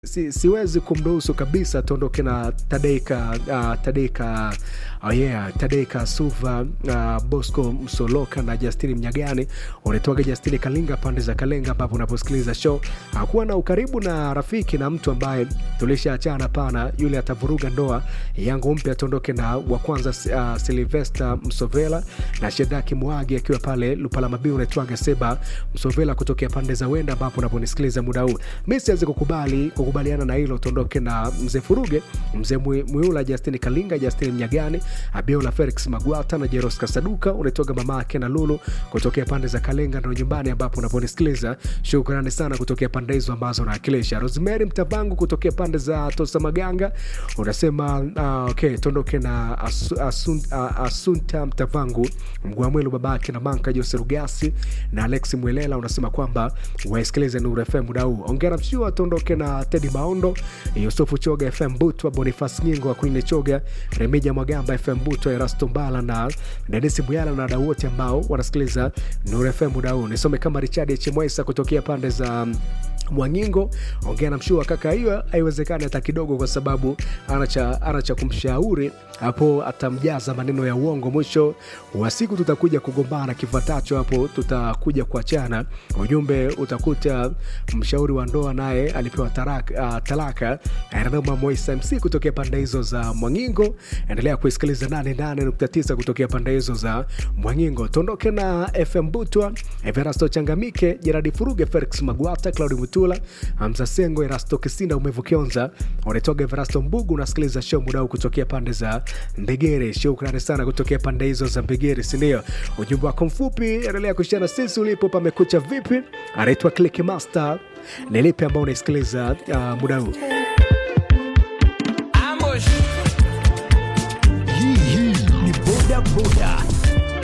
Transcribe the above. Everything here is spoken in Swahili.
si, siwezi kumruhusu kabisa tuondoke na Tadeka uh, Tadeka oh yeah, Tadeka Suva uh, Bosco Msoloka na Justini Mnyagani unatoka Justini Kalinga pande za Kalenga, ambapo unaposikiliza show hakuwa na ukaribu na rafiki na mtu ambaye tulishaachana. Pana yule atavuruga ndoa yangu mpya. Tuondoke na wa kwanza uh, Silvester Msovela na Shedaki Mwagi akiwa pale Lupala Mabiu, unaitwaga Seba Msovela kutokea pande za Wenda, ambapo unaponisikiliza muda huu mi siwezi kukubali kukubaliana na hilo. Tuondoke na mzee Furuge, mzee Mwiula, Justini Kalinga, Justini Mnyagani, Abiola Felix Magwata na Jeros Kasaduka. Unaitoga mama yake na Lulu kutokea pande za Kalenga ndo nyumbani, ambapo unaponisikiliza. Shukrani sana kutokea pande hizo ambazo unawakilisha. Rosemary Mtavangu kutokea pande za Tosa Maganga unasema uh, okay, tuondoke na asu, asun, uh, Asunta Mtavangu, Mgwamwelu babake na Manka Jose Rugasi na Alex Mwelela. Unasema kwamba waisikilize Nuru FM muda huu. Ongera mshua, tuondoke na Tedi Maondo, Yusufu Choga, FM Butwa, Bonifas Nyingo wa Kwine Choga, Remija Mwagamba, FM Butwa, Erasto Mbala na Denisi Muyala na wadau wote ambao wanasikiliza Nuru FM muda huu. Nisome kama Richard Chemwesa kutokea pande za Mwangingo, ongea na mshua kaka, hiyo haiwezekani hata kidogo, kwa sababu ana cha ana cha kumshauri hapo, atamjaza maneno ya uongo. Mwisho wa siku tutakuja kugombana, kifuatacho hapo tutakuja kuachana. Ujumbe utakuta mshauri wa ndoa naye alipewa taraka, uh, talaka. Ananoma Moisa MC kutokea pande hizo za Mwangingo. Endelea kuisikiliza 88.9 kutokea pande hizo za Mwangingo. Tuondoke na FM Butwa, Everasto Changamike, Jeradi Furuge, Felix Magwata, Claudi Mutula, Hamza Sengo, Erasto Kisinda, Umevu Kionza, unatoka Everasto Mbugu. Unasikiliza show muda huu kutokea pande za Mbegere. Shukrani sana kutokea pande hizo za Mbegere, sindio? Ujumbe wako mfupi, endelea kushana sisi ulipo. Pamekucha vipi? Anaitwa Click Master. Ni lipi ambao unaisikiliza uh, muda huu? Hii hii ni boda boda